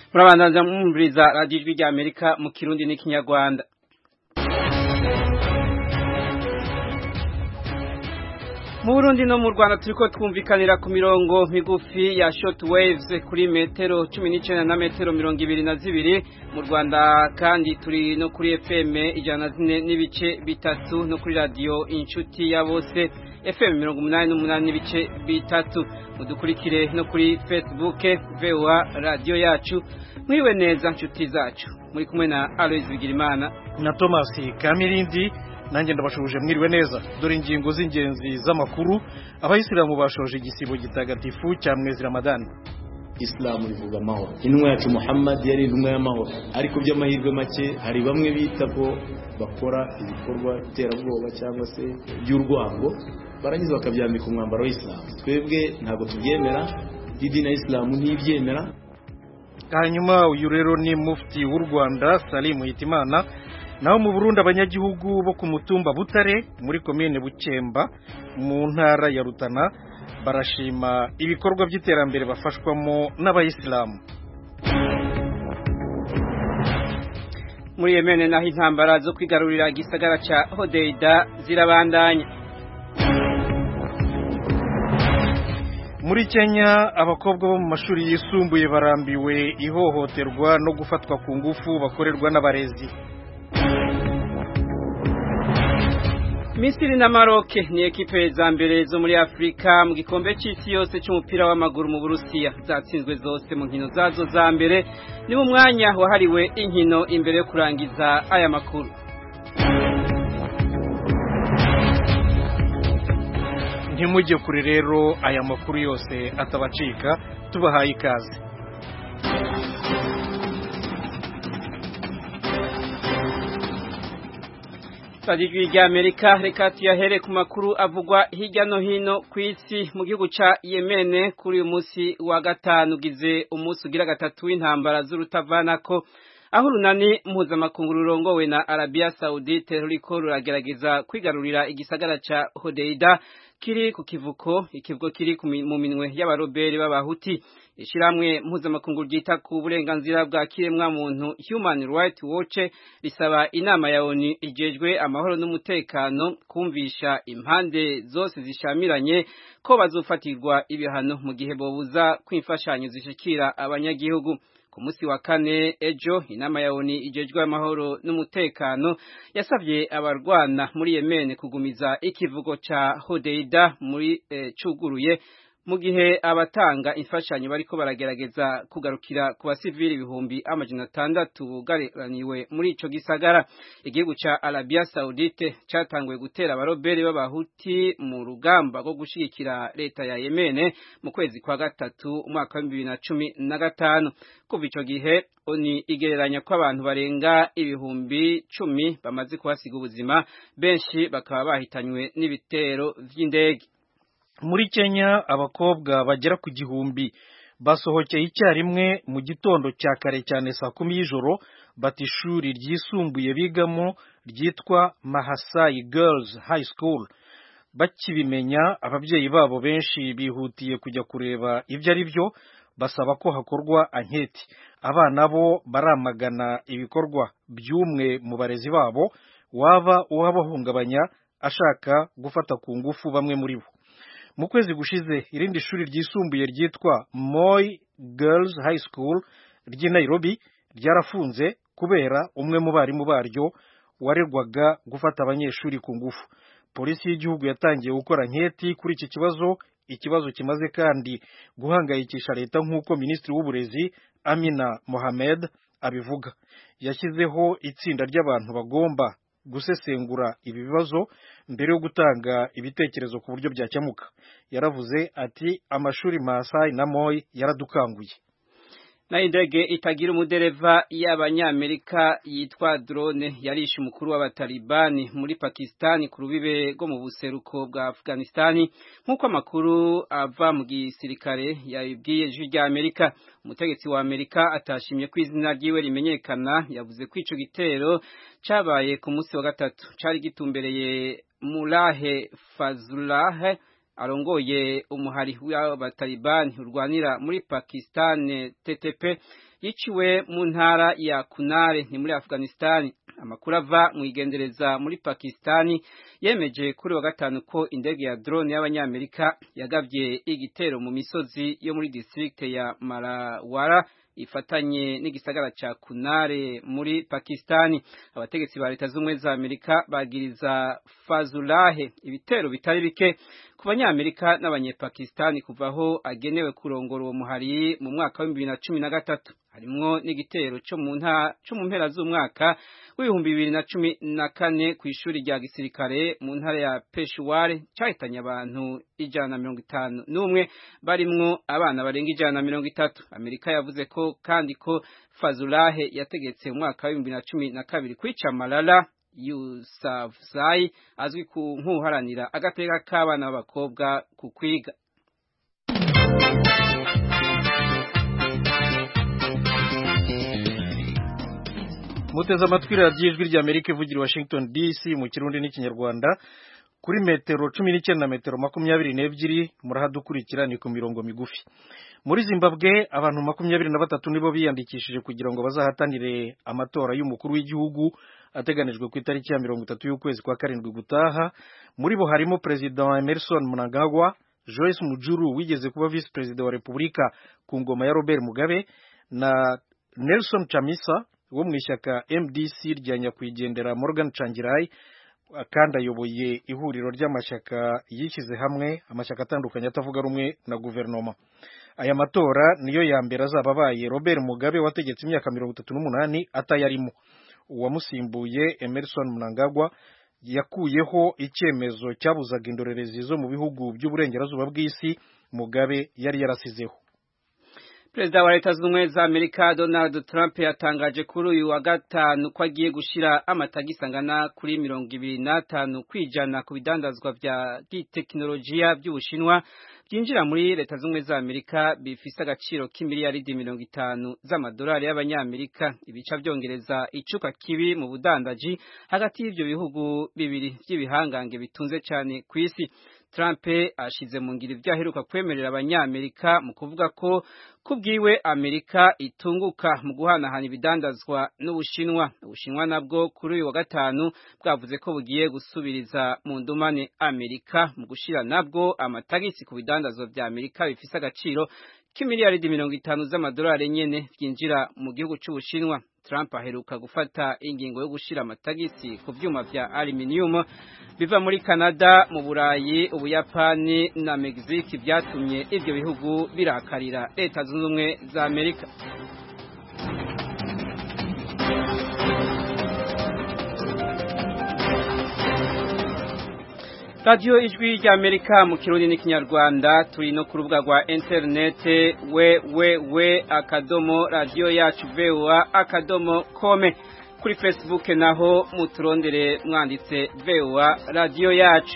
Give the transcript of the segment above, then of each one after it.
murabandanza mwumviriza radiyo ijwi rya amerika mu kirundi n'ikinyarwanda mu burundi no mu rwanda turiko twumvikanira ku mirongo migufi ya short waves kuri metero cumi n'icenda na metero mirongo ibiri na zibiri mu rwanda kandi turi no kuri fm ijana na zine n'ibice bitatu no kuri radiyo inshuti ya bose fm mirongo umunani n'umunani n'ibice bitatu mudukurikire no kuri facebook voa radiyo yacu mwiriwe neza nshuti zacu muri kumwe na aloise bigirimana na thomas kamirindi nanjye ndabashubuje mwiriwe neza dore ingingo z'ingenzi z'amakuru abayisilamu bashoje igisibo gitagatifu cya mwezi ramadani isilamu rivuga amahoro intumwa yacu muhammad yari intumwa y'amahoro ariko by'amahirwe make hari bamwe bita ko bakora ibikorwa iterabwoba cyangwa se by'urwango barangiza bakabyambika umwambaro w'isilamu twebwe ntabwo tubyemera idini ya isilamu ntibyemera hanyuma uyu rero ni mufti w'u rwanda salimu hitimana naho mu burundi abanyagihugu bo ku mutumba butare muri komine bukemba mu ntara ya rutana barashima ibikorwa by'iterambere bafashwamo n'abayisilamu muri yemene naho intambara zo kwigarurira igisagara ca hodeida zirabandanya muri kenya abakobwa bo mu mashuri yisumbuye barambiwe ihohoterwa no gufatwa ku ngufu bakorerwa n'abarezi Misiri na Maroc ni ekipe za mbere zo muri Afrika mu gikombe c'isi yose c'umupira w'amaguru mu Burusiya zatsinzwe zose mu nkino zazo za mbere ni mu mwanya wahariwe inkino imbere yo kurangiza aya makuru ntimujye kure rero aya makuru yose atabacika tubahaye ikaze Sadijwi rya Amerika reka tuyahere ku makuru avugwa hirya no hino ku isi mu gihugu ca Yemen kuri uyu munsi wa gatanu ugize umunsi ugira gatatu w'intambara z'urutavanako aho urunani mpuzamakungu rurongowe na Arabia Saudite ruriko ruragerageza kwigarurira igisagara ca Hodeida kiri ku kivuko ikivuko kiri mu minwe y'abaroberi b'abahuti ishiramwe mpuzamakungu ryita ku burenganzira bwa kiremwa muntu Human Rights Watch risaba inama ya ONU ijejwe amahoro n'umutekano kumvisha impande zose zishamiranye ko bazofatirwa ibihano mu gihe bobuza kwimfashanyo zishikira abanyagihugu ku munsi wa kane ejo inama ya ONU ijejwe amahoro n'umutekano yasabye abarwana muri Yemen kugumiza ikivugo ca Hodeida muri eh, cuguruye mu gihe abatanga imfashanyo bariko baragerageza kugarukira ku basivili ibihumbi amajana atandatu bugaraniwe muri ico gisagara igihugu ca Arabia Saudite catanguye gutera abaroberi b'abahuti mu rugamba rwo gushigikira leta ya Yemen mu kwezi kwa gatatu umwaka wa bibiri na cumi na gatanu kuva ico gihe oni igereranya ko abantu barenga ibihumbi cumi bamaze kuhasiga ubuzima benshi bakaba bahitanywe n'ibitero vy'indege muri kenya abakobwa bagera ku gihumbi basohokeye icyarimwe mu gitondo cya kare cyane saa kumi y'ijoro bata ishuri ryisumbuye bigamo ryitwa mahasayi girls high school bakibimenya ababyeyi babo benshi bihutiye kujya kureba ibyo ari byo basaba ko hakorwa anketi abana bo baramagana ibikorwa by'umwe mu barezi babo waba uwabahungabanya ashaka gufata ku ngufu bamwe muri bo mu kwezi gushize irindi shuri ryisumbuye ryitwa Moi Girls High School ry'i Nairobi ryarafunze kubera umwe mu barimu baryo warerwaga gufata abanyeshuri ku ngufu polisi y'igihugu yatangiye gukora nketi kuri iki kibazo ikibazo kimaze kandi guhangayikisha leta nk'uko minisitiri w'uburezi Amina Mohamed abivuga yashyizeho itsinda ry'abantu bagomba gusesengura ibi bibazo mbere yo gutanga ibitekerezo ku buryo byakemuka yaravuze ati amashuri Maasai na Moi yaradukanguye na indege itagira umudereva y'abanyamerika yitwa drone yarishe umukuru w'abatalibani muri Pakistani ku rubibe rwo mu buseruko bwa Afghanistani nk'uko amakuru ava mu gisirikare yabibwiye ijwi rya Amerika umutegetsi wa Amerika atashimye ko izina ryiwe rimenyekana yavuze ko ico gitero cabaye ku munsi wa gatatu cari gitumbereye Mulahe Fazullah arongoye umuhari w'abatalibani urwanira muri Pakistan TTP yiciwe mu ntara ya Kunare ni muri Afghanistan amakuru ava mu igendereza muri Pakistani yemeje kuri wa gatanu ko indege ya drone y'abanyamerika yagavye igitero mu misozi yo muri district ya Marawara ifatanye n'igisagara ca Kunare muri Pakistani abategetsi ba leta z'umwe za Amerika bagiriza Fazulahe ibitero bitari bike ku banyamerika n'abanyepakistani kuvaho agenewe kurongora uwo muhari mu mwaka wa 2013 harimwo n'igitero cyo mu nta cyo mu mpera z'umwaka w'ibihumbi bibiri na cumi na kane ku ishuri rya gisirikare mu ntara ya Peshawar cyahitanye abantu ijana na mirongo itanu n'umwe barimwo abana barenga ijana na mirongo itatu Amerika yavuze ko kandi ko Fazulahe yategetse mu mwaka wa bibiri na cumi na kabiri kwica Malala Yousafzai azwi ku nk'uharanira agateka k'abana b'abakobwa ku kwiga muteze amatwi radiyo ijwi rya amerika ivugira washington dc mu kirundi n'ikinyarwanda kuri metero cumi n'icyenda na metero makumyabiri n'ebyiri murahadukurikira ni ku mirongo migufi muri zimbabwe abantu makumyabiri na batatu nibo biyandikishije kugira ngo bazahatanire amatora y'umukuru w'igihugu ateganijwe ku itariki ya mirongo itatu y'ukwezi kwa karindwi gutaha muri bo harimo perezida emerson mnangagwa joyce mujuru wigeze kuba visi perezida wa repubulika ku ngoma ya robert mugabe na nelson chamisa wo mu ishyaka MDC rya nyakwigendera Morgan Changirai kandi ayoboye ihuriro ry'amashyaka yishyize hamwe amashyaka atandukanye atavuga rumwe na guverinoma aya matora niyo ya mbere azaba abaye Robert Mugabe wategetse imyaka mirongo itatu n'umunani atayarimo uwamusimbuye Emerson Mnangagwa yakuyeho icyemezo cyabuzaga indorerezi zo mu bihugu by'uburengerazuba bw'isi Mugabe yari yarasizeho Perezida wa Leta Zunze za Amerika Donald Trump yatangaje kuri uyu wa gatanu ko agiye gushira amatagisi angana kuri mirongo ibiri n'atanu kwijana ku bidandazwa vya teknolojiya by'Ubushinwa byinjira muri Leta Zunze za Amerika bifise agaciro k'imiliyaridi mirongo itanu z'amadolari y'abanyamerika ibica byongereza icuka kibi mu budandaji hagati y'ivyo bihugu bibiri by'ibihangange bitunze cyane ku isi Trump ashize mu ngiro ibyo aheruka kwemerera abanyamerika mu kuvuga ko kubwiwe Amerika itunguka mu guhanahana ibidandazwa n'Ubushinwa Ubushinwa nabwo kuri uyu wa gatanu bwavuze ko bugiye gusubiriza mu ndumane Amerika mu gushira nabwo amatagisi ku bidandazwa vya Amerika bifise agaciro k'imiliyaridi mirongo itanu z'amadolari nyene byinjira mu gihugu c'Ubushinwa Trump aheruka gufata ingingo yo gushira amatagisi ku vyuma vya aluminium biva muri Canada mu Burayi Ubuyapani na Mexique byatumye ivyo bihugu birakarira leta zunze ubumwe za Amerika radiyo ijwi rya amerika mu kirundi n'ikinyarwanda turi no ku rubuga rwa interinete we we we akadomo radiyo yacu vewa akadomo kome kuri facebook naho muturondere mwanditse vewa radiyo yacu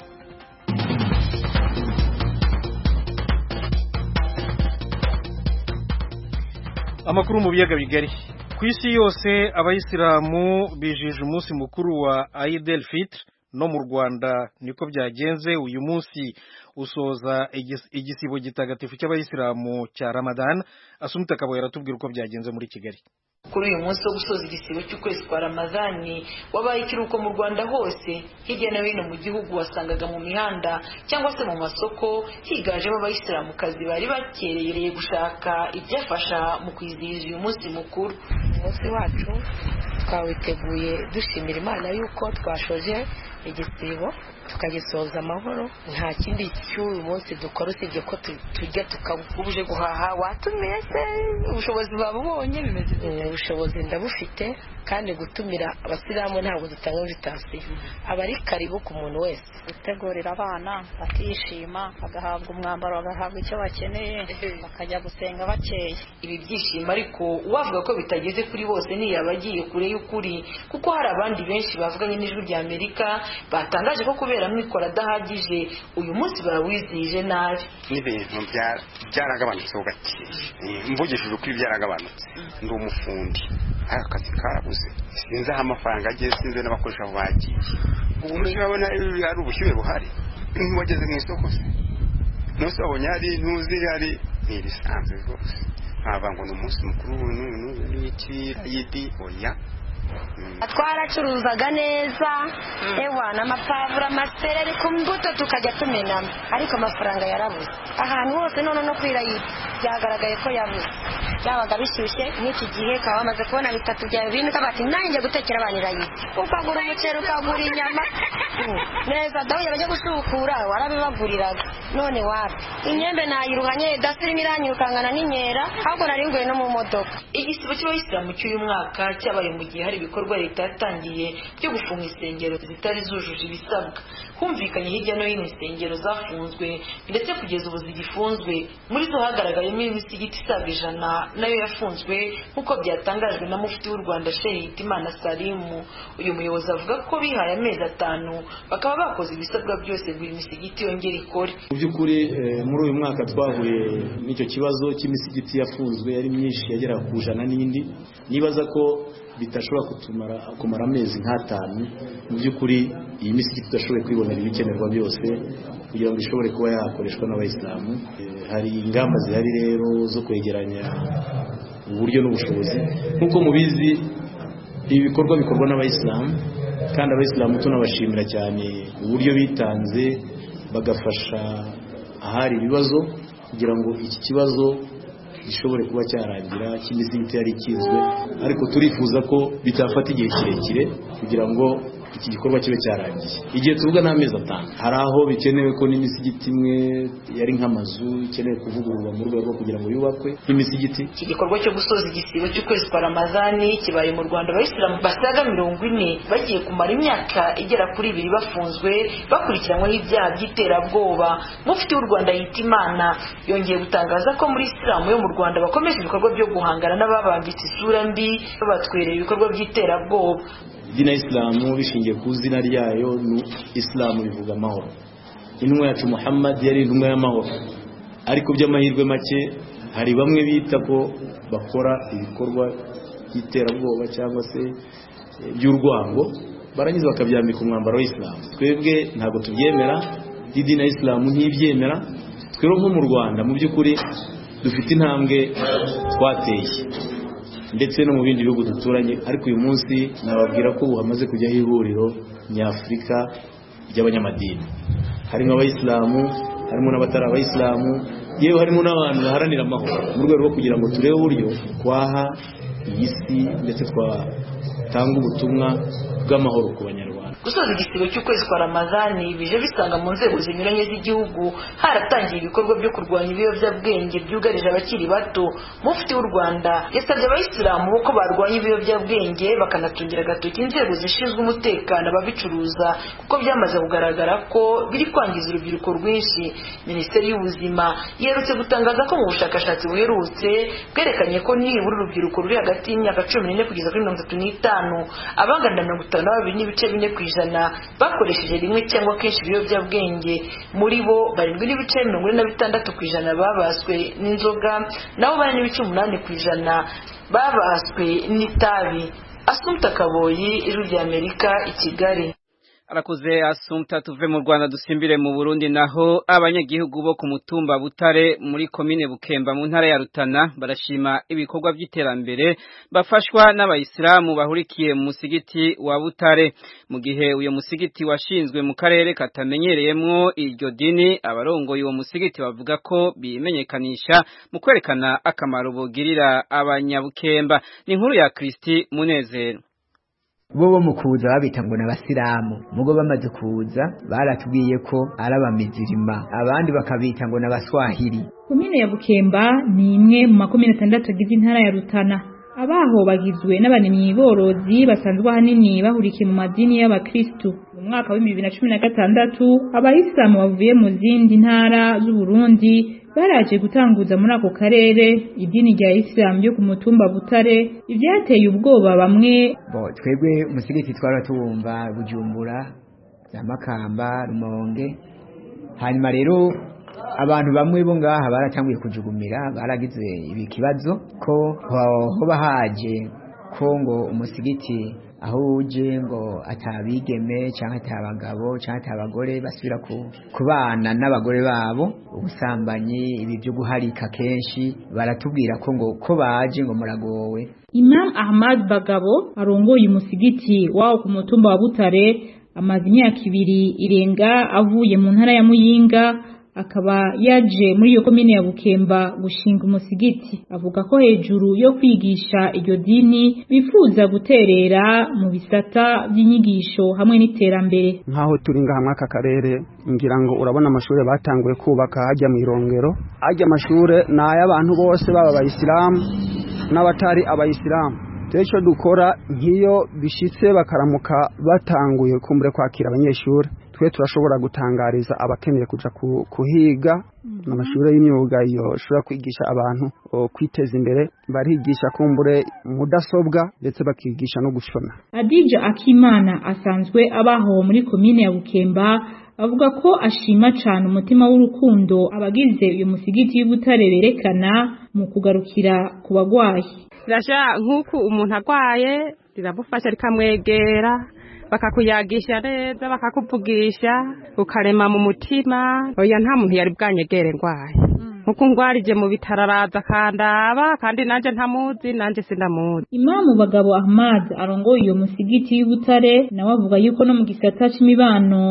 amakuru mu biyaga bigari ku isi yose abayisilamu bijije umunsi mukuru wa Eid el-Fitr no mu Rwanda niko byagenze uyu munsi usoza igisibo gitagatifu cy'abayisilamu cya Ramadan Asumta Kabo yaratubwira uko byagenze muri Kigali kuri uyu munsi wo gusoza igisibo cy'ukwezi kwa ramazani wabaye ikiruhuko mu rwanda hose hirya no hino mu gihugu wasangaga mu mihanda cyangwa se mu masoko higanjemo abayisilamukazi bari bakereye gushaka ibyafasha mu kwizihiza uyu munsi mukuru umunsi wacu twawiteguye dushimira imana yuko twashoje igisibo tukagisoza amahoro nta kindi cy'uyu munsi dukora usibye ko tujya tukabuje guhaha watumiye se ubushobozi babubonye bimeze ubushobozi ndabufite kandi gutumira abasilamu ntabwo dutanga invitasiyo aba ari karibu ku muntu wese gutegurira abana bakishima bagahabwa umwambaro bagahabwa icyo bakeneye bakajya gusenga bakeye ibi byishimo ariko uwavuga ko bitageze kuri bose ntiyaba agiye kure y'ukuri kuko hari abandi benshi bavuganye n'ijwi rya amerika batangaje ko kubera amikoro adahagije uyu munsi barawizihije nabi n'ibintu byaragabanutseho gake mvugishije ukuri byaragabanutse ndi umufundi aka kazi karabuze sinzi aho amafaranga agiye sinzi n'abakoresha aho bagiye ubu urabona hari ubushyuhe buhari wageze mu isoko se nose wabonye hari ntuzi hari ni ibisanzwe rwose nkaba ngo ni umunsi mukuru n'iki yidi oya twaracuruzaga neza ewa n'amapavuro amasereri ku mbuto tukajya tumenamo ariko amafaranga yarabuze ahantu hose none no kwirayira byagaragaye ko yabuze byabaga bishyushye nk'iki gihe ukaba wamaze kubona bitatu byawe bine ukaba ati nanjye gutekera abantu irayira ukagura umuceri ukagura inyama neza dawe bajya gusukura warabibaguriraga none wapi imyembe nayiruhanye dasirimo iranyirukangana n'inkera ahubwo nari nguye no mu modoka igisibo cy'abayisilamu cy'uyu mwaka cyabaye mu gihe hari ibikorwa leta yatangiye byo gufunga insengero zitari zujuje ibisabwa humvikanye hirya no hino insengero zafunzwe ndetse kugeza ubu zigifunzwe muri zo hagaragayemo imisigiti isaga ijana nayo yafunzwe nk'uko byatangajwe na mufti w'u rwanda shehe hitimana salimu uyu muyobozi avuga ko bihaye amezi atanu bakaba bakoze ibisabwa byose ngo iyi misigiti yongere ikore mu by'ukuri muri uyu mwaka twahuye n'icyo kibazo cy'imisigiti yafunzwe yari myinshi yagera ku ijana n'indi nibaza ko bidashobora kutumara kumara amezi nk'atanu mu by'ukuri iyi misigiti idashoboye kwibonera ibikenerwa byose kugira ngo ishobore kuba yakoreshwa n'abayisilamu hari ingamba zihari rero zo kwegeranya uburyo n'ubushobozi nk'uko mubizi ibi bikorwa bikorwa n'abayisilamu kandi abayisilamu tunabashimira cyane uburyo bitanze bagafasha ahari ibibazo kugira ngo iki kibazo gishobore kuba cyarangira cy'imisigiti yari ikizwe ariko turifuza ko bitafata igihe kirekire kugira ngo iki gikorwa kibe cyarangiye igihe tuvuga ni amezi atanu hari aho bikenewe ko n'imisigiti imwe yari nk'amazu ikenewe kuvugururwa mu rwego rwo kugira ngo yubakwe nk'imisigiti iki gikorwa cyo gusoza igisibo cy'ukwezi kwa ramazani kibaye mu rwanda abayisilamu basaga mirongo ine bagiye kumara imyaka igera kuri ibiri bafunzwe bakurikiranyweho ibyaha by'iterabwoba mufti w'u rwanda yita imana yongeye gutangaza ko muri isilamu yo mu rwanda bakomeje ibikorwa byo guhangana n'ababambitse isura mbi babatwerera ibikorwa by'iterabwoba idini ya isilamu bishingiye ku izina ryayo ni isilamu bivuga amahoro intumwa yacu muhammad yari intumwa y'amahoro ariko by'amahirwe make hari bamwe bita ko bakora ibikorwa by'iterabwoba cyangwa se by'urwango barangiza bakabyambika umwambaro w'isilamu twebwe ntabwo tubyemera idini ya isilamu ntibyemera twero nko mu rwanda mu by'ukuri dufite intambwe twateye ndetse no mu bindi bihugu duturanye ariko uyu munsi nababwira ko ubu hamaze kujyaho ihuriro nyafurika ry'abanyamadini harimo abayisilamu harimo n'abatari abayisilamu yewe harimo n'abantu baharanira amahoro mu rwego rwo kugira ngo turebe uburyo twaha iyi si ndetse twatanga ubutumwa bw'amahoro ku banyarwanda gusoza igisibo cy'ukwezi kwa ramazani bije bisanga mu nzego zinyuranye z'igihugu haratangiye ibikorwa byo kurwanya ibiyobyabwenge byugarije abakiri bato mufti w'u rwanda yasabye abayisilamu ko barwanya ibiyobyabwenge bakanatungira agatoki inzego zishinzwe umutekano ababicuruza kuko byamaze kugaragara ko biri kwangiza urubyiruko rwinshi minisiteri y'ubuzima yerutse gutangaza ko mu bushakashatsi buherutse bwerekanye ko nibura urubyiruko ruri hagati y'imyaka cumi n'ine kugeza kuri mirongo itatu n'itanu abangana mirongo itanu na babiri n'ibice bine ku ijana bakoresheje rimwe cyangwa kenshi ibiyobyabwenge muri bo barindwi n'ibice mirongo ine na bitandatu ku ijana babaswe n'inzoga naho bane n'ibice umunani ku ijana babaswe n'itabi asumta kaboyi ijwi ry'amerika i kigali arakuze asumta tuve mu Rwanda dusimbire mu Burundi naho abanyagihugu bo ku mutumba Butare muri komine Bukemba mu ntara ya Rutana barashima ibikorwa by'iterambere bafashwa n'abayisilamu bahurikiye mu musigiti wa Butare mu gihe uyo musigiti washinzwe mu karere katamenyereyemwo iryo dini abarongoye uwo musigiti bavuga ko bimenyekanisha mu kwerekana akamaro bugirira abanyabukemba ni inkuru ya Kristi Munezero bo bo mu kuza babita ngo n'abasilamu mugo bamaze kuza baratubwiye ko ari abamizirima abandi bakabita ngo n'abaswahili komine ya bukemba ni imwe mu makomine atandatu agize intara ya rutana abaho bagizwe n'abanimyi borozi basanzwe ahanini bahurikiye mu madini y'abakristu mu mwaka w'ibihumbi bibiri na cumi na gatandatu abayisilamu bavuye mu zindi ntara z'uburundi baraje gutanguza muri ako karere idini rya isilamu ryo ku mutumba butare ibyateye ubwoba bamwe bo twebwe umusigiti twara tuwumva bujumbura za makamba rumonge hanyuma rero abantu bamwe bo ngaha baratanguye kujugumira baragize ibi kibazo ko hoba haje ko ngo umusigiti aho uje ngo atabigeme cyangwa atabagabo cyangwa atabagore basubira kubana n'abagore babo ubusambanyi ibi byo guharika kenshi baratubwira ko ngo ko baje ngo muragowe Imam Ahmad Bagabo arongoye umusigiti wawo ku mutumba wa Butare amaze imyaka ibiri irenga avuye mu ntara ya Muyinga akaba yaje muri iyo komine ya Bukemba gushinga umusigiti avuga ko hejuru yo kwigisha iryo dini bifuza guterera mu bisata by'inyigisho hamwe n'iterambere nkaho turi ngaha aka karere ngira ngo urabona amashuri batanguye kubaka hajya mu irongero hajya amashuri ni ay'abantu bose baba abayisilamu n'abatari abayisilamu rero icyo dukora nk'iyo bishyitse bakaramuka batanguye kumbure kwakira abanyeshuri twe turashobora gutangariza abakeneye kujya kuhiga amashuri y'imyuga yoshobora kwigisha abantu kwiteza imbere barigisha kumbure mudasobwa ndetse bakigisha no gushona adija akimana asanzwe abaho muri komine ya bukemba avuga ko ashima cyane umutima w'urukundo abagize uyu musigiti y'ubutare berekana mu kugarukira ku bagwayi rirashya nk'uko umuntu arwaye riramufasha rikamwegera bakakuyagisha neza bakakuvugisha ukarema mu mutima oya nta muntu yari bwanyegere ndwaye nkuko ngwarije mu bitaro araza akandaba kandi nanjye ntamuzi nanjye sindamuzi imamu bagabo ahmad arongoye iyo musigiti y'ubutare nawe avuga yuko no mu gisata c'imibano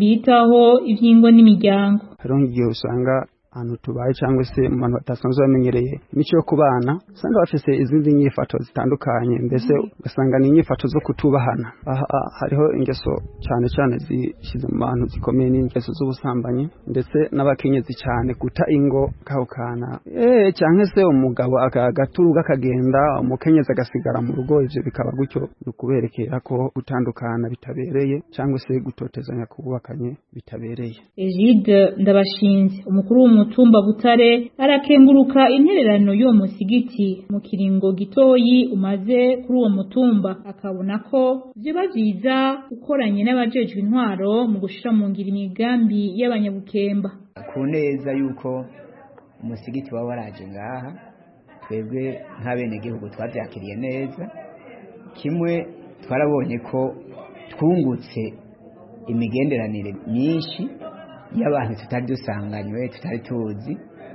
bitaho ivyingo n'imiryango hariho nk'igihe usanga ahantu tubaye cyangwa se mu bantu batasanzwe bamenyereye imico yo kubana usanga bafite izindi nyifato zitandukanye mbese ugasanga ni inyifato zo kutubahana aha hariho ingeso cyane cyane zishyize mu bantu zikomeye n'ingeso z'ubusambanyi ndetse n'abakenyezi cyane guta ingo kahukana eee cyangwa se umugabo agaturuga akagenda umukenyezi agasigara mu rugo ibyo bikaba gutyo ni ukuberekera ko gutandukana bitabereye cyangwa se gutotezanya kubakanye bitabereye egide ndabashinze umukuru w'umu mutumba butare arakenguruka intererano y'uwo musigiti mu kiringo gitoyi umaze kuri uwo mutumba akabona ko vyoba vyiza ukoranye n'abajejwe intwaro mu gushira mu ngiro imigambi y'abanyabukemba ku neza yuko umusigiti waba waraje ngaha twebwe nk'abenegihugu twavyakiriye neza kimwe twarabonye ko twungutse imigenderanire myinshi y'abantu tutari dusanganywe tutari tuzi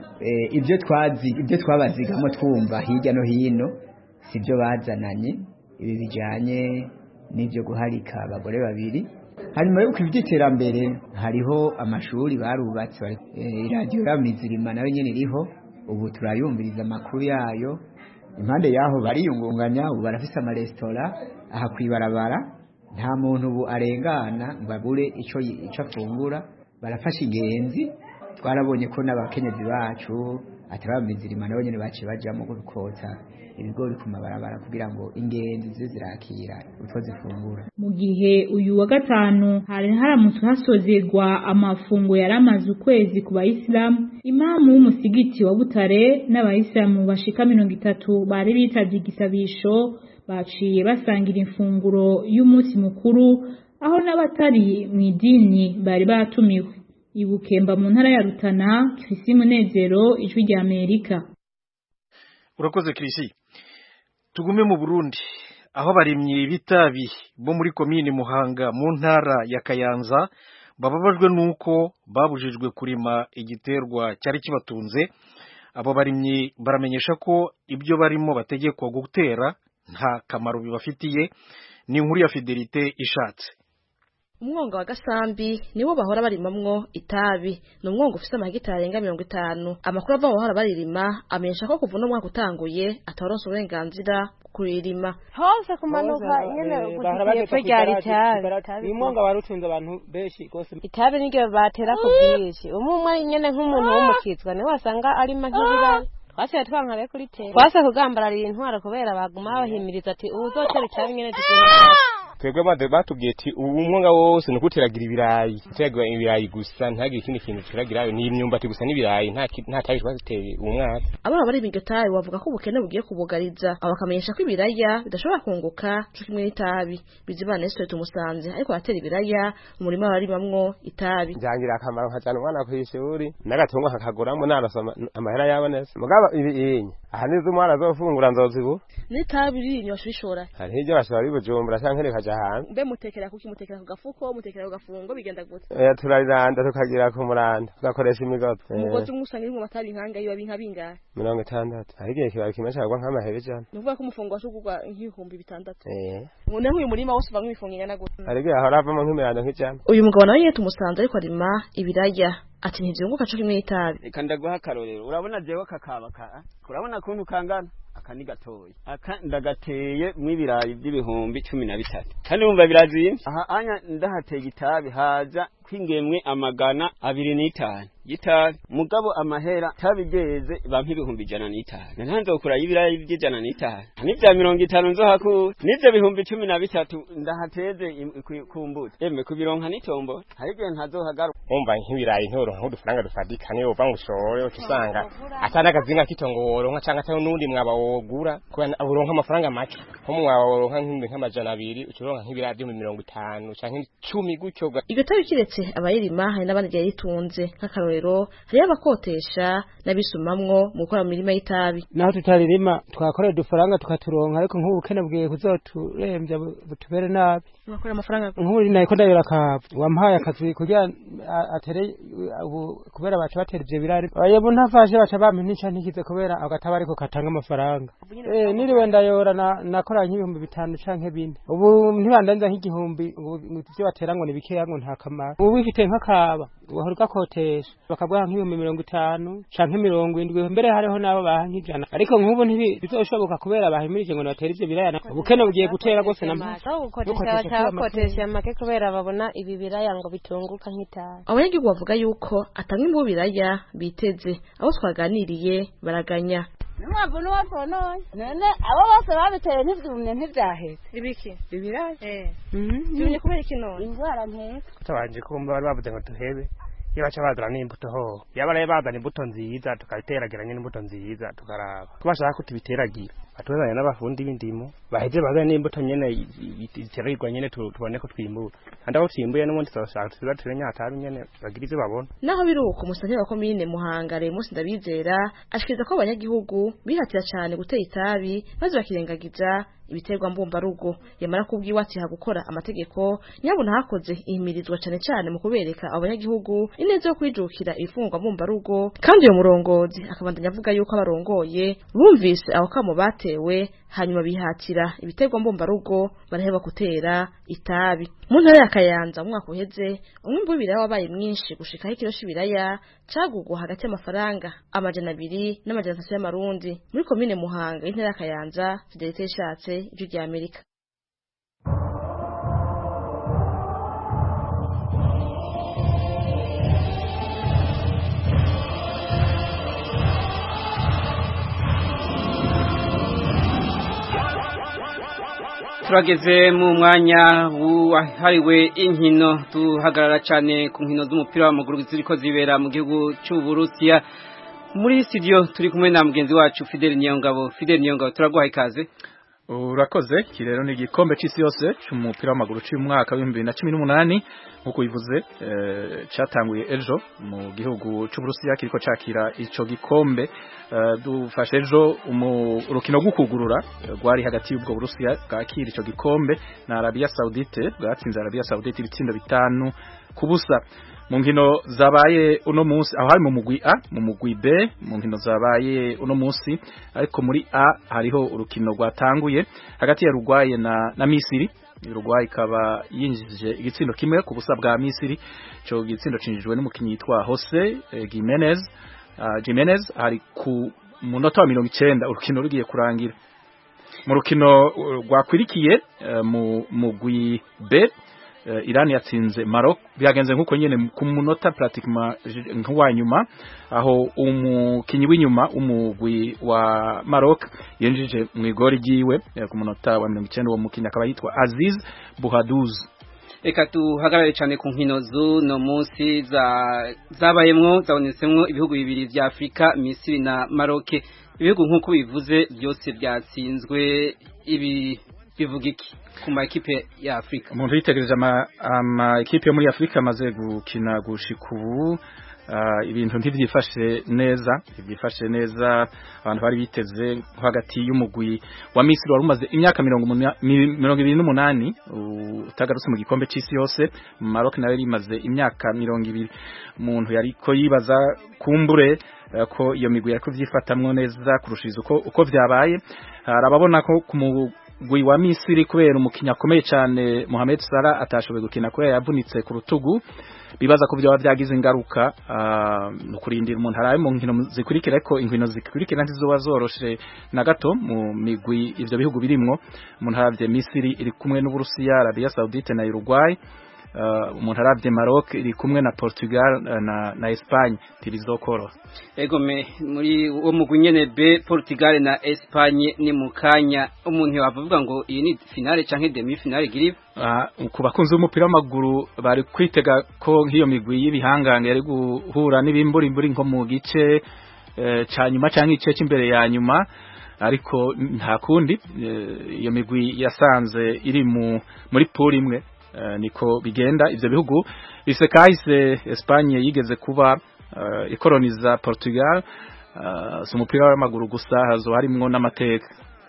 ibyo twazi ibyo twabazigamo twumva hirya no hino si byo bazananye ibi bijyanye n'ibyo guharika abagore babiri hanyuma y'uko iby'iterambere hariho amashuri barubatse iradiyo y'amizirima nayo nyine iriho ubu turayumviriza amakuru yayo impande y'aho bariyungunganya ubu barafise amaresitora aha ku ibarabara nta muntu ubu arengana ngo abure icyo afungura barafasha ingenzi twarabonye ko n'abakenyezi bacu atari abamizirima nabo nyine baciye bajyamo gukota ibigori ku mabarabara kugira ngo ingenzi zize zirakira utwo zifungura mu gihe uyu wa gatanu hari haramutse hasozerwa amafungo yari amaze ukwezi ku bayisilamu imamu w'umusigiti wa butare n'abayisilamu bashika mirongo itatu bari bitavye igisabisho baciye basangira imfunguro y'umunsi mukuru aho n'abatari mu idini bari batumiwe ibukemba mu ntara ya rutana kirisi munezero ijwi rya amerika urakoze kirisi tugume mu burundi aho abarimyi b'itabi bo muri komini muhanga mu ntara ya kayanza bababajwe n'uko babujijwe kurima igiterwa cyari kibatunze abo barimyi baramenyesha ko ibyo barimo bategekwa gutera nta kamaro bibafitiye ni inkuru ya fidelite ishatse umwonga wa gasambi niwo bahora barimamwo itabi ni umwonga ufise amahegitari arenga mirongo itanu amakuru ava bahora baririma amenyesha ko kuva uno mwaka utanguye ataronse uburenganzira kuririma hose kumanuka nyene kugipfo ryari itabi umwonga wari utunze abantu benshi gose itabi niryo batera ku bwinshi umwe umwe ari nyene nk'umuntu w'umukizwa niwe wasanga arima nk'ibirari twasiye twanka rero kuritera twase kugambararira intwaro kubera baguma bahimiriza ati uzotera itabi nyene tugenda twebwe bade batubwiye ati ubu umwonga wose ni ukuteragira ibirayi uteragira ibirayi gusa ntihagire ikindi kintu turagirayo ni imyumbati gusa n'ibirayi nta nta tabi twateye uwo mwaka abana bari mu tabi bavuga ko ubukene bugiye kubugariza abo bakamenyesha ko ibiraya bidashobora kunguka cyo kimwe n'itabi bizibana n'isitoye tumusanze ariko batera ibiraya umurima barimamwo itabi byangira akamaro nkajyana umwana ku ishuri n'agatungo kakaguramo narasa amahera yabonetse mugabo ibi aha nizo umwana azofungura nzozibu n'itabi riri washa ubishora hariho ibyo bashobora bibujumbura canke rikaja hanze mbe mutekera kuki mutekera ku gafuko mutekera ku gafungo bigenda gute oya turariranda tukagira ku muranda tugakoresha imigozi umugozi umwe usanga irimwo amatabi nkanga yiba binka bingahe mirongo itandatu hari igihe kibaye kimwe cagwa nk'amahera ijana ni ukuvuga ko umufungo washa kugurwa nk'ibihumbi bitandatu eh noneho uyu murima wose uvamwo imifungo ingana gute hari igihe ahora havamo nk'imirando nk'ijana uyu mugabo nawe nyene tumusanze ariko arima ibiraya ati ntivyunguka co kimwe n'itabi reka ndaguha akarorero urabona jewe kakaba ka urabona kuntu kangana aka ni gatoya aka ndagateye mw'ibirayi by'ibihumbi cumi na bitatu kandi wumva birazimvye aha anya ndahateye itabi haza kwingemwe amagana abiri n'itanu y'itabi mugabo amahera tabi ryeze bampa ibihumbi ijana n'itanu ntanzokura y'ibirayi by'ijana n'itanu n'ivya mirongo itanu nzohakura n'ivyo bihumbi cumi na bitatu ndahateze im- ku- ku mbuto eme kubironka n'itombo hari igihe ntazohagaruka umva nk'ibirayi ntoronka nk'udufaranga dufatika niyo uva ngo ushore uca usanga atari akazinga k'itongo woronka canke atari n'undi mwaba wogura kubera uronka amafaranga make nko mu mwaba woronka nk'ibihumbi nk'amajana abiri uca uronka nk'ibirayi vy'ibihumbi mirongo itanu canke icumi gutyo ga- iryo tabi kiretse abayirima hari n'abandi ryaritunze nk'akarorero hariyo abakotesha n'abisumamwo mu gukora mu mirima y'itabi naho tutaririma twakorera udufaranga tukaturonka ariko nk'ubu bukene bwiye kuzoturemvya bu- butubere nabi bakora amafaranga nk'ubu nariko ndabira akavu wampaye akazi kugira a- atere ubu kubera baca batera ivyo birari yebo ntafashe baca bampa ntica ntikize kubera agataba ariko katanga amafaranga eh niriwe ndayora na- nakora nk'ibihumbi bitanu canke bine ubu ntibandanza nk'igihumbi ubu ivyo batera ngo ni bikeya ngo nta kamaro ubu wifite nk'akaba wahora ugakotesha bakaguha nk'ibihumbi mirongo itanu canke mirongo indwi mbere hariho n'abo baha nk'ijana ariko nk'ubu ntibizoshoboka kubera bahimirije ngo nibatere ivyo biraya ubukene bugiye gutera rwose na aho gukoresha baca bakotesha make kubera babona ibi biraya ngo bitunguka nk'itabi abanyagihugu bavuga yuko atanga imbubu biraya biteze abo twaganiriye baraganya n'umwavu n'uwo tonoye none abo bose babiteye ntivyumye ntivyahetse ibiki ibiraya vyumye kubera iki none indwara nteka tutabanje kumva bari bavuze ngo duhebe iyo baca bazana n'imbuto ho yaba rero bazana imbuto nziza tukabiterageranya n'imbuto nziza tukaraba ko bashaka ko tubiteragira batuzanye n'abafundi b'indimo baheze bazane n'imbuto nyene i- i- ziteragirwa nyene tu- tubone ko twimbura kandi aho twimbuye n'ubundi tuzashaka tuza ture nyatabi nyene bagira ivyo babona naho biri uko umusanyi wa komine muhanga Remus ndabizera ashikiriza ko abanyagihugu bihatira cyane gutera itabi maze bakirengagiza ibiterwa mbumbarugo yamara kubwiwe ati ha gukora amategeko nyabuna hakoze ihimirizwa cyane cyane mu kubereka abo banyagihugu ineza yo kwijukira ibifungwa mbumbarugo kandi uyo murongozi akabandanya avuga yuko abarongoye bumvise aho kamo batewe hanyuma bihatira ibiterwa mbumbarugo baraheba gutera itabi mu ntara ya Kayanza mu mwaka uheze umwimbu w'ibiraya wabaye mwinshi gushikaho ikiro c'ibiraya cagugwa hagati y'amafaranga amajana abiri n'amajana atatu y'amarundi muri komine Muhanga y'intara ya Kayanza Fidelite Ishatse ijwi rya Amerika turageze mu mwanya wahariwe inkino duhagarara cyane ku nkino z'umupira w'amaguru ziriko zibera mu gihugu cy'uburusiya muri studio turi kumwe na mugenzi wacu Fidel Niyongabo Fidel Niyongabo turaguha ikaze urakoze iki rero ni igikombe cy'isi yose cy'umupira w'amaguru cy'umwaka w'ibihumbi bibiri na cumi n'umunani nk'uko bivuze eh, cyatanguye ejo mu gihugu cy'uburusiya kiriko cakira ico gikombe Eh, dufashe ejo umu- urukino rwo kugurura eh, rwari hagati y'ubwo burusiya bwakira ico gikombe na Arabia Saudite bwatsinze Arabia Saudite ibitsindo bitanu ku busa mu nkino zabaye uno munsi aho hari mu mugwi A mu mugwi B mu nkino zabaye uno munsi ariko muri A hariho urukino rwatanguye hagati ya Uruguay na, na Misiri Uruguay ikaba yinjije igitsindo kimwe ku busa bwa Misiri ico gitsindo cinjijwe n'umukinyi yitwa Jose eh, Gimenez uh, Jimenez ari ku munota wa mirongo icenda urukino rugiye kurangira mu rukino uh, rwakwirikiye uh, mu mugwi B uh, Iran yatsinze Maroc byagenze nkuko nyene ku munota pratiquement j- nk'uwa nyuma aho umukinyi w'inyuma umugwi wa Maroc yinjije mu igori ryiwe eh, ku munota wa 90 uwo mukinyi akaba yitwa Aziz Bouhadouz reka duhagarare cyane ku nkino z'uno munsi za- zabayemwo zabonetsemwo ibihugu bibiri vya Afrika Misiri na Maroc ibihugu nk'uko bivuze byose byatsinzwe ibi bivuga iki ku ma ekipe ya Afrika umuntu yitegereje ama, ama ekipe yo muri Afrika amaze gukina gushika ubu ibintu ntibyifashe neza byifashe neza abantu bari biteze hagati y'umugwi wa Misiri wari umaze imyaka mirongo ibiri n'umunani utagarutse mu gikombe cy'isi yose Maroc nayo imaze imyaka mirongo ibiri umuntu yari ko yibaza kumbure ko iyo migwi yari kubyifatamwo neza kurushiriza uko uko byabaye harababona ko ku mugwi wa Misiri kubera umukinya akomeye cyane Mohamed Salah atashoboye gukina kubera yavunitse ku rutugu bibaza ko byaba byagize ingaruka no kurindira umuntu araye mu nkino zikurikira ariko inkino zikurikira ntizoba zoroshe na gato mu migwi ivyo bihugu birimwo umuntu aravye Misiri iri kumwe n'Uburusiya Arabia Saudite na Uruguay umuntu aravye Maroc iri kumwe na Portugal na na Espagne tirizokoro ego me muri uwo mugwi nyene B Portugal na Espagne ni mukanya umuntu yavuga ngo iyi ni finale canke demi finale girive ku bakunzi b'umupira w'amaguru bari kwitega ko nk'iyo migwi y'ibihangange yari guhura n'ibimburimburi nko mu gice ca nyuma canke igice cy'imbere ya nyuma ariko nta kundi iyo migwi yasanze iri mu muri pool imwe niko bigenda ivyo bihugu bise kahise Espagne yigeze kuba ikoroniza Portugal si umupira w'amaguru gusa hazo harimwo n'amateka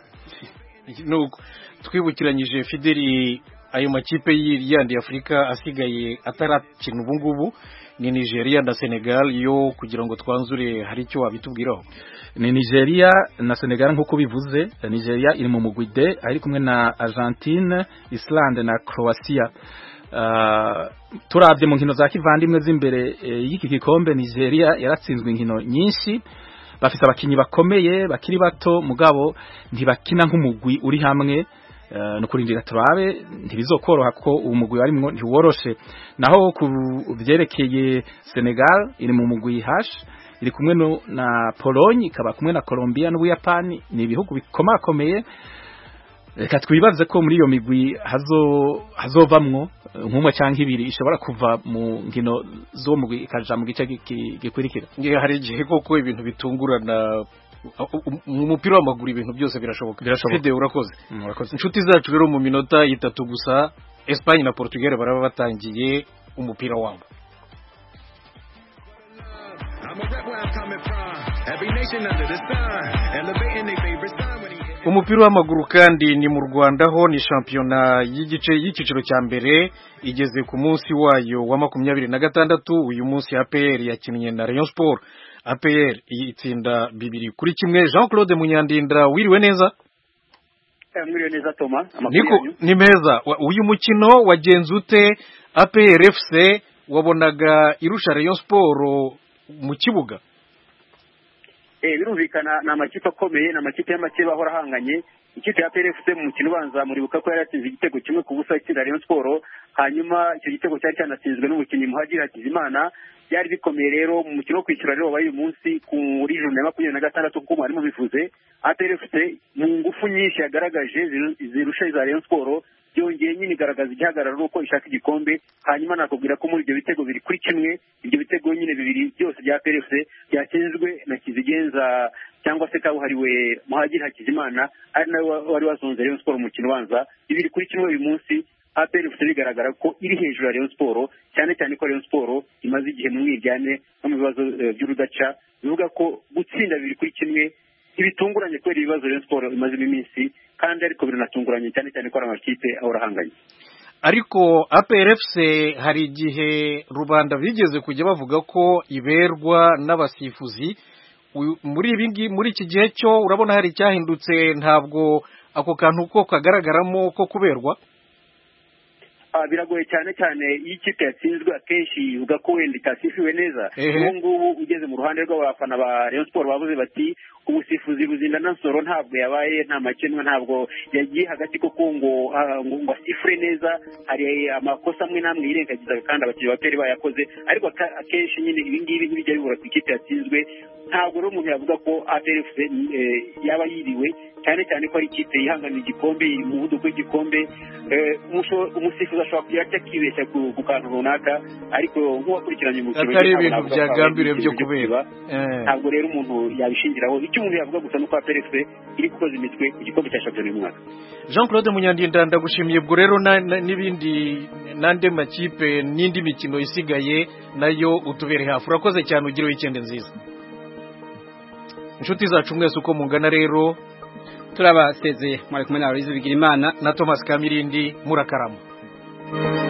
twibukiranyije Fideli ayo makipe yandi Afrika asigaye atarakina ubu ngubu ni Nigeria na Senegal yo kugira ngo twanzure hari icyo wabitubwiraho ni Nigeria na Senegal nk'uko bivuze Nigeria iri mu mugwi D ari kumwe na Argentine Islande na Croatia uh, turabye mu nkino za kivandimwe z'imbere e, y'iki gikombe Nigeria yaratsinzwe inkino nyinshi bafite abakinyi bakomeye bakiri bato mugabo ntibakina nk'umugwi uri hamwe Uh, nukurindira turabe ntibizokoroha ko umugwi warimwo ntiworoshe naho ku byerekeye Senegal iri mu mugwi hash iri kumwe no, na Pologne ikaba kumwe na Colombia n'Ubuyapani ni ibihugu bikomakomeye reka twibaze ko muri iyo migwi hazo hazovamwo nk'umwe cyangwa ibiri ishobora kuva mu nkino zo mugwi ikaja mu gice gikurikira hari igihe koko ibintu bitungurana mu mupira w'amaguru ibintu byose birashoboka birashoboka urakoze inshuti zacu rero mu minota itatu gusa Espagne na Portugal baraba batangiye umupira wabo umupira w'amaguru kandi ni mu Rwanda ho ni shampiyona y'igice y'ikiciro cya mbere igeze ku munsi wayo wa makumyabiri na gatandatu uyu munsi APR yakinnye na Rayon Sport APR itsinda bibiri kuri kimwe Jean Claude Munyandinda wiriwe neza mwiriwe neza Toma niko ni meza uyu mukino wagenze ute APR FC wabonaga irusha Rayon Sport mu kibuga eh birumvikana ni amakipe akomeye ni amakipe y'amakeba ahora ahanganye ikipe ya PRFC mu mukino ubanza muribuka ko yari yatsinze igitego kimwe ku busa itsinda Rayon Sport hanyuma icyo gitego cyari cyanatsinzwe n'umukinnyi Muhadjiri Hakizimana byari bikomeye rero mu mukino wo kwishyura rero wabaye uyu munsi kuri joro ya makumyabiri na gatandatu kuko mwari mubivuze APRFC mu ngufu nyinshi yagaragaje zirusha iza Rayon Sport byongeye nyine igaragaza igihagararo uko ishaka igikombe hanyuma nakubwira ko muri ibyo bitego biri kuri kimwe ibyo bitego nyine bibiri byose bya PRFC byatsinzwe na Kizigenza cyangwa se kabuhariwe Muhadjiri Hakizimana ari nawe wari wazunze Rayon Sport mu mukino ubanza bibiri kuri kimwe uyu munsi APR FC bigaragara ko iri hejuru ya Rayon Sport cyane cyane ko Rayon Sport imaze igihe mu mwiryane no mu bibazo by'urudaca bivuga ko gutsinda bibiri kuri kimwe ntibitunguranye kubera ibibazo Rayon Sport imazemo iminsi kandi ariko biranatunguranye cyane cyane ko ari amakipe ahora ahanganye ariko APRFC hari igihe rubanda bigeze kujya bavuga ko iberwa n'abasifuzi muri ibi muri iki gihe cyo urabona hari icyahindutse ntabwo ako kantu ko kagaragaramo ko kuberwa biragoye cyane cyane iyo ikipe yatsinzwe akenshi ivuga ko wenda itasifiwe neza ubu ngubu ugeze mu ruhande rw'abafana ba Rayon Sport bavuze bati ubusifuzi buzinda na nsoro ntabwo yabaye nta makemwa ntabwo yagiye hagati koko ngo ngo asifure neza hari amakosa amwe n'amwe yirengagizaga kandi abakinnyi ba peri bayakoze ariko akenshi nyine ibi ngibi ntibijya bibura ku ikipe yatsinzwe ntabwo rero umuntu yavuga ko APRFC yaba yiriwe cyane cyane ko ari ikipe yihanganira igikombe iri mu muvuduko w'igikombe umusifuzi ashobora kugira icyo akibeshya ku kantu runaka ariko nk'uwakurikiranye umukino atari ibintu byagambiriwe byo kubera ntabwo rero umuntu yabishingiraho icyo icyo umuntu yavuga gusa nuko APRF iri gukoza imitwe ku gikombe cya shampiyona uyu mwaka Jean Claude Munyandinda ndagushimiye ubwo rero na- na- n'ibindi n'andi makipe n'indi mikino isigaye nayo utubere hafi urakoze cyane ugire weekend nziza inshuti zacu mwese uko mungana rero turabasezeye mwari kumwe na Aloyizi Bigirimana na Thomas Kamirindi murakarama